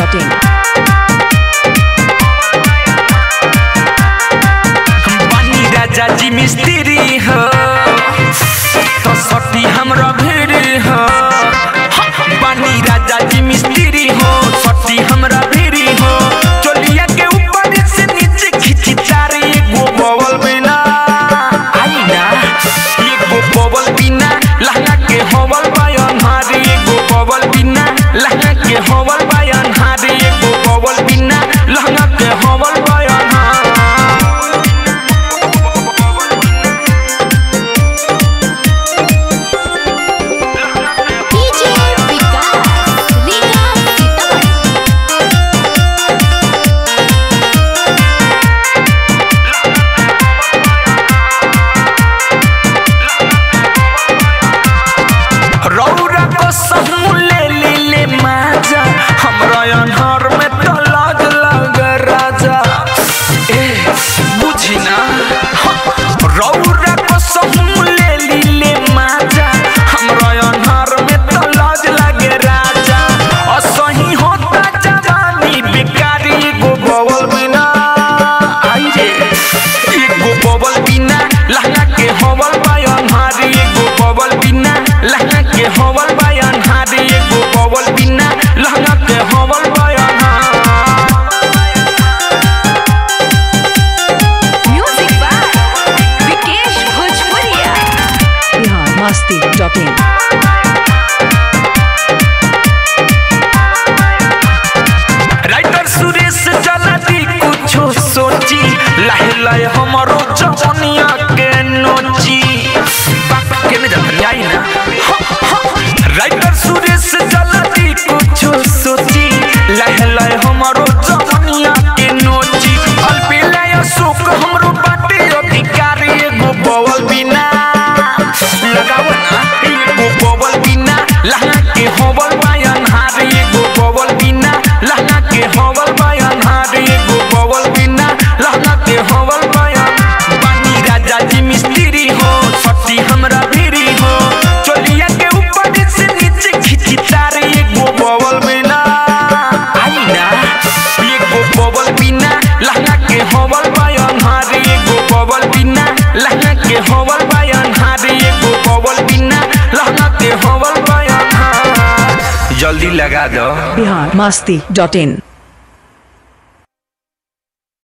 biharmasti.in बानी राजा जी मिस्त्री हो तो सटी हमरा भीड़ हो बानी राजा जी मिस्त्री हो सटी हमरा भीड़ हो चोलिया के ऊपर से नीचे खिंची तारे एगो बवल बिना आई ना एगो बवल बिना लहंगा के हवल बयान हारे एगो बवल बिना लहंगा के हवल बयान हारे एगो बवल बिना लहंगा के हवल बयान हारे DJ Vikas, Riga Sitaman. रौरा को सहू ले ले ले माजा हमरा अनहर में तो लाज लग राजा ए बुझी ना रौरा को सहू ले ले ले माजा हमरा अनहर में तो लाज लगे राजा असही होता जवानी बेकारी एगो बवल बिना आई रे एगो बवल बिना लहंगा के हवल बयान हारी एगो बवल बिना लहंगा के हवल बयान हारी एगो बवल बिना लहंगा के हवल बयान हारी Music by Vikesh Bhojpuria. biharmasti.in writer Suresh जल्दी कुछो सोची लहे लहे हमरो जवनिया के नोची बाप के ने जानी आई ना राइटर सुरेश जल्दी कुछो सोची लहे लहे हमरो जवनिया के नोची अलबेला अशोक हमरो बाटे अधिकारी एगो बवल बिना लगाव ना एगो बवल बिना लहंगा के होवल बयान हारे एगो बवल बिना लहंगा के होवल बयान हारे एगो बवल बिना लहंगा के होवल बयान बानी राजा जी मिस्त्री हो सती हमरा भीरी हो चोलिया के ऊपर से नीचे खिंची तारे एगो बवल बिना आई ना एगो बवल बिना लहंगा के होवल बयान हारे एगो बवल बिना लहंगा के होवल बयान हारे एगो बवल बिना लहंगा के होवल बयान हारे जल्दी लगा दो biharmasti.in